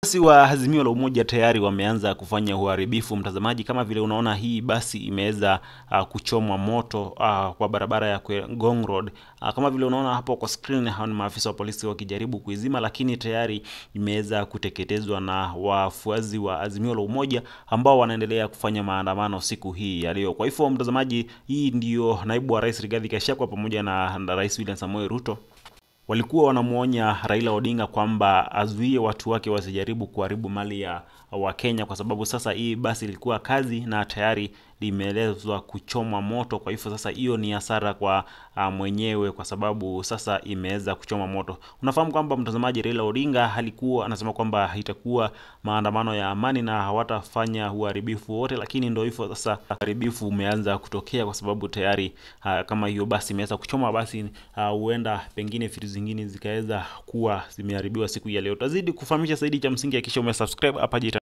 Wafuasi wa Azimio la Umoja tayari wameanza kufanya uharibifu, mtazamaji. Kama vile unaona hii basi imeweza uh, kuchomwa moto uh, kwa barabara ya Ngong Road. Uh, kama vile unaona hapo kwa screen, hao ni maafisa wa polisi wakijaribu kuizima, lakini tayari imeweza kuteketezwa na wafuasi wa Azimio la Umoja ambao wanaendelea kufanya maandamano siku hii ya leo. Kwa hivyo, mtazamaji, hii ndio naibu wa rais Rigathi Gachagua pamoja na, na rais William Samoei Ruto walikuwa wanamwonya Raila Odinga kwamba azuie watu wake wasijaribu kuharibu mali ya Wakenya kwa sababu sasa hii basi ilikuwa kazi na tayari limeelezwa kuchomwa moto. Kwa hivyo sasa hiyo ni hasara kwa uh, mwenyewe kwa sababu sasa imeweza kuchoma moto. Unafahamu kwamba mtazamaji, Raila Odinga alikuwa anasema kwamba itakuwa maandamano ya amani na hawatafanya uharibifu wote, lakini ndio hivyo sasa, uharibifu umeanza kutokea kwa sababu tayari uh, kama hiyo basi imeweza kuchoma, basi huenda uh, pengine vitu zingine zikaweza kuwa zimeharibiwa siku ya leo. Tazidi kufahamisha zaidi, cha msingi hakikisha umesubscribe hapa